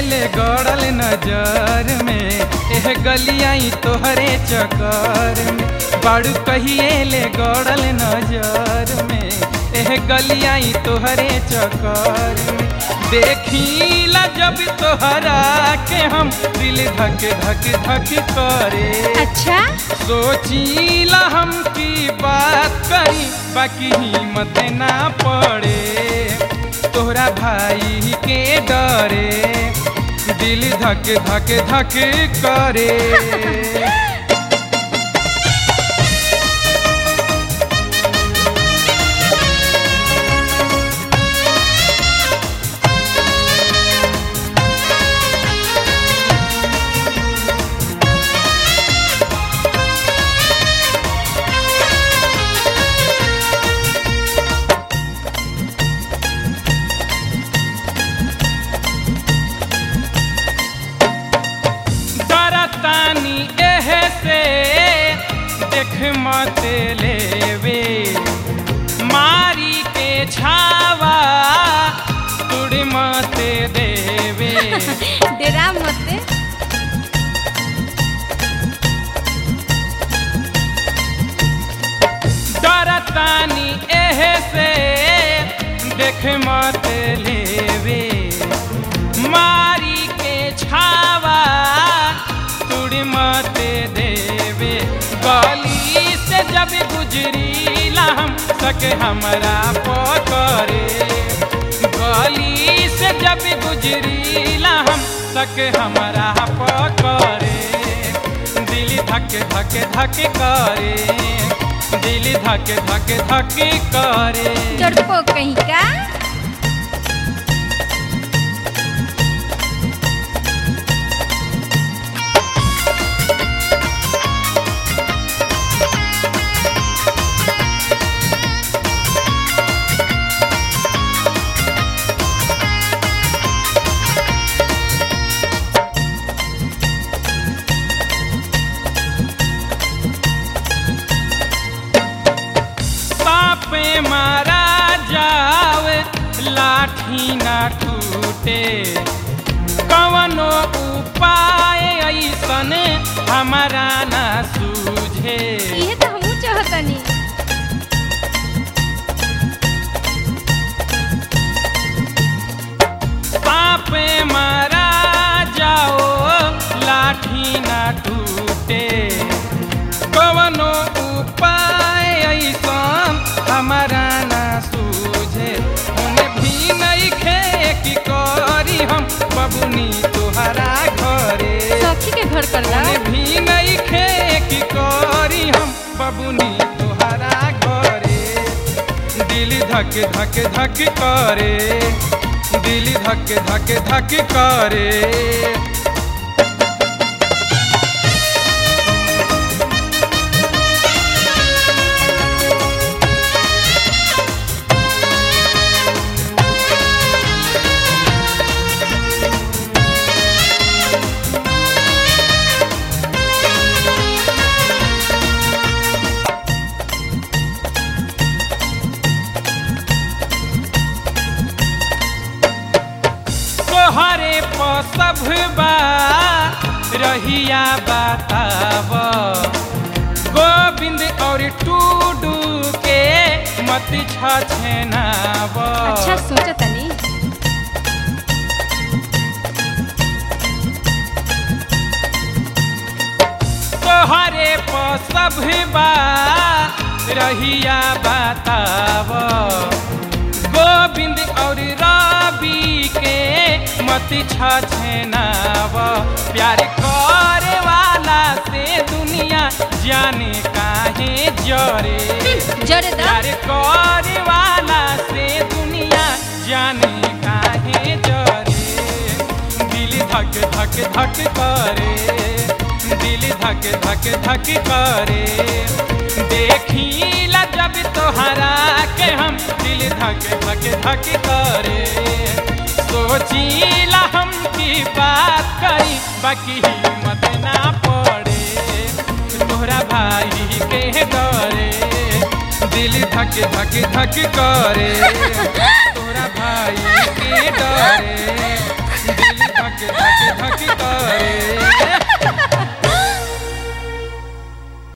ले गड़ल नजर में एह गलियाई तोहरे चकर में बाड़ू कहिए ले गड़ल नजर में एह गलियाई तोहरे चकर में देखीला जब तोहरा के हम दिल धक धक धक करे अच्छा सोचीला हम की बात करी बाकी हिम्मत ना पड़े तोहरा भाई के डरे दिल धक धक धक करे डरतानी एह से देख मत लेवे मारी के छावा तुड़ मत देवे डेरा मत डरतानी एह से देख मत लेवे मारी के छावा तुड़ मत देवे गली से जब गुजरीला हम सके हमरा पकड़े गली से जब गुजरीला हम सके हमरा पकड़े दिल धक धक धक करे दिल धक धक धक करे चढ़पो कहीं का सापे मारा जावे लाठी ना टूटे कवनो उपाय ऐसन हमारा ना सूझे इहे तो हमहू चाहतनी सापे मारा जाओ लाठी ना टूटे कवनो उपाय ऐसन हमारा ना सूझे उन्हें भी नहीं खे कि करी हम बबुनी तुहरा घरे सखी के घर कर ला उन्हें भी नहीं खे कि करी हम बबुनी तुहरा घरे दिल धक धक धक करे दिल धक धक धक करे तोहरे पर सब बा रहिया बताव गोविंद और टूडू के मत छछनाव अच्छा सोचतनी तोहरे पर सब बा रहिया बताव गोविंद और रवि के मत छछनाव प्यार करे वाला से दुनिया जाने काहे जरे जरे दा प्यार करे वाला से दुनिया जाने काहे जरे दिल धक धक धक करे दिल धक धक धक करे देखीला जब तोहरा के हम दिल धक धक धक करे सोचीला हम की बात करी बाकी हिम्मत ना पड़े तोहरा भाई के डरे दिल धक धक धक करे